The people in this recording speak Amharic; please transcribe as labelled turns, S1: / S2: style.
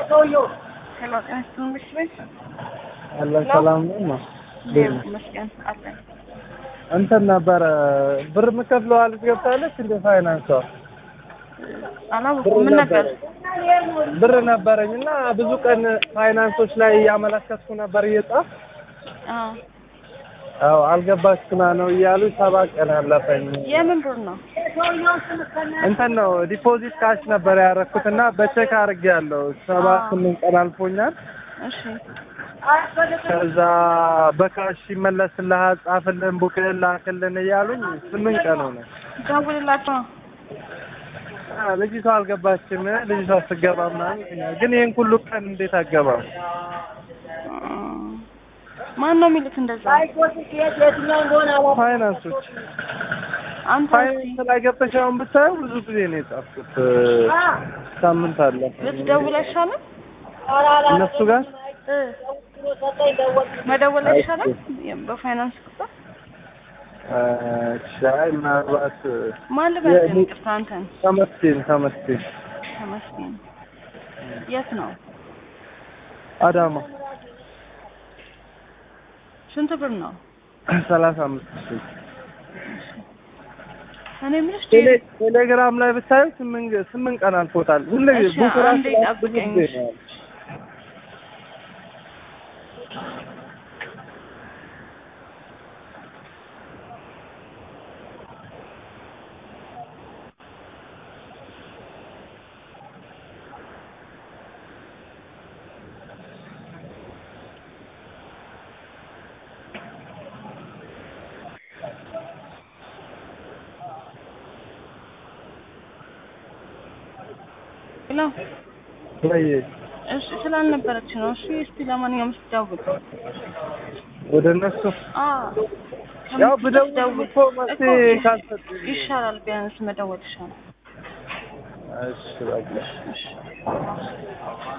S1: ሄሎ ጤና ይስጥልኝ ምሽት ቤት
S2: አለን ሰላም ነው።
S1: ሌላ ይመስገን አለን።
S2: እንትን ነበረ ብር የምከፍለው አለች ገብታለች እንደ ፋይናንሷ
S1: አላወኩም። ምን ነበር?
S2: ብር ነበረኝ እና ብዙ ቀን ፋይናንሶች ላይ እያመለከትኩ ነበር እየጻፍ
S1: አዎ
S2: አዎ አልገባችሁና ነው እያሉ ሰባት ቀን አለፈኝ።
S1: የምን ብር ነው?
S2: እንትን ነው ዲፖዚት ካሽ ነበር ያደረኩት እና በቼክ አድርጌያለሁ። ሰባት ስምንት ቀን አልፎኛል።
S1: እሺ
S2: ከዛ በካሽ ይመለስልሃል፣ ጻፍልን፣ ቡክልን ላክልን እያሉኝ ስምንት ቀን ሆነ።
S1: ደውልላቸው ነው።
S2: አ፣ ልጅቷ አልገባችም። ልጅቷ ስትገባ ምናምን ግን ይህን ሁሉ ቀን እንዴት አገባም?
S1: ማን ነው የሚሉት እንደዛ?
S2: ፋይናንሶች
S1: አንተ
S2: ፋይናንስ ላይ ገብተሽ አሁን ብታየው ብዙ ጊዜ ነው የጻፍኩት። ሳምንት አለ
S1: ልትደውል አይሻልም?
S2: እነሱ ጋር
S1: እ መደወል አይሻልም? በፋይናንስ ቁጥር
S2: ሻይ ምናልባት
S1: ማን ልበል?
S2: የ-
S1: ይቅርታ አንተን
S2: ተመስገን ተመስገን
S1: ተመስገን። የት ነው?
S2: አዳማ
S1: ስንት ብር ነው?
S2: ሰላሳ አምስት ሺህ
S1: እኔ የምልሽ
S2: ቴሌ- ቴሌግራም ላይ ብታዩ ስምንት ስምንት ቀን አልፎታል። ሁሌ
S1: እሺ፣
S2: ቡክ ራሱ
S1: አንዴ
S2: ብዙ
S1: ጠብቀኝ።
S2: ጊዜ ነው ያለው።
S1: ሄሎ
S2: ወይ
S1: እሺ፣ ስላልነበረች ነው። እሺ፣ እስቲ ለማንኛውም ስትደውል
S2: ወደ እነሱ
S1: አዎ
S2: ያው
S1: ከምትደውል
S2: ብደውል
S1: ደውል
S2: እኮ መፍትሄ
S1: እኮ
S2: ካልሰጡኝ
S1: ይሻላል። ቢያንስ መደወል ይሻላል።
S2: እሺ በቃ
S1: እሺ